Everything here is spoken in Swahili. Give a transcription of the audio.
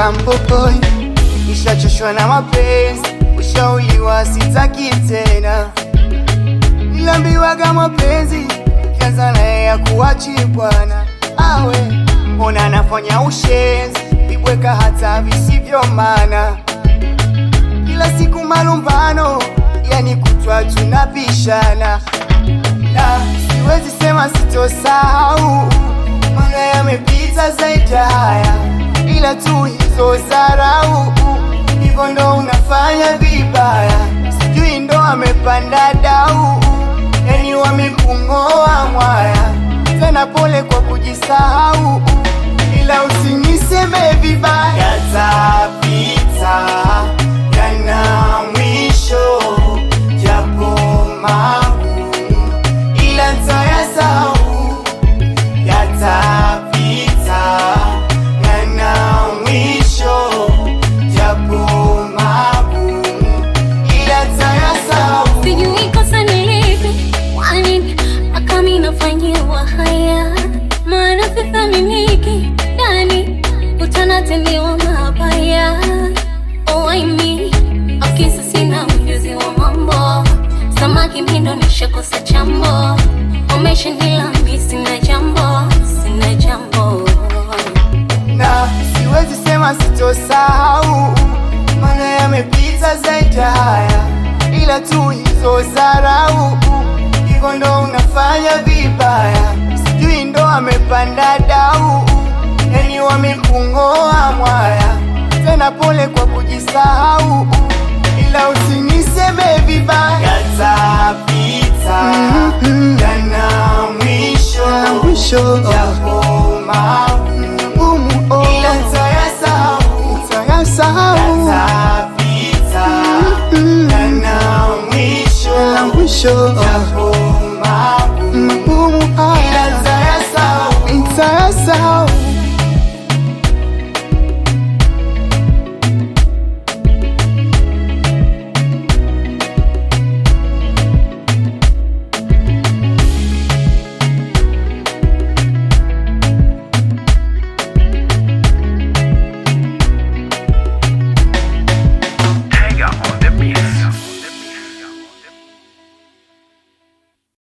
Amboboy, nishachoshwa na mapenzi, ushauriwa sitaki tena. Niliambiwaga mapenzi ukianza naye ya kuachi bwana awe mbona anafanya ushenzi, vibweka hata visivyo maana, kila siku malumbano, yani kutwa tunapishana, na siwezi sema sitosahau, maana yamepita zaidi ya haya, ila tu hizo dharau, hivyo ndo unafanya vibaya, sijui ndo amepanda dau, yani wamekung'oa mwaya, tena pole kwa kujisahau, ila usiniseme vibaya, yatapita yana mwisho, japo magumu, ila nitayasahau yatapita yana mwisho, japo magumu, ila nitayasahau. Sijui kosa ni lipi, kwani mpaka mimi nafanyiwa haya? Maana sithaminiki ndani, utanatendewa mabaya. Oh, I mean, akisa sina ujuzi wa mambo, samaki mimi ndo nishakosa chambo, umeshinila mimi sina jambo, sina jambo na siwezi sema sitosahau, maana yamepita zaidi ya haya, ila tu hizo dharau, hivyo ndo unafanya vibaya, sijui ndo amepanda dau, yani wamekung'oa mwaya, tena pole kwa kujisahau, ila usiniseme vibaya, yatapita yana mwisho, mwisho japo magumu, ila nitayasahau, nitayasahau, yatapita yana mwisho, mwisho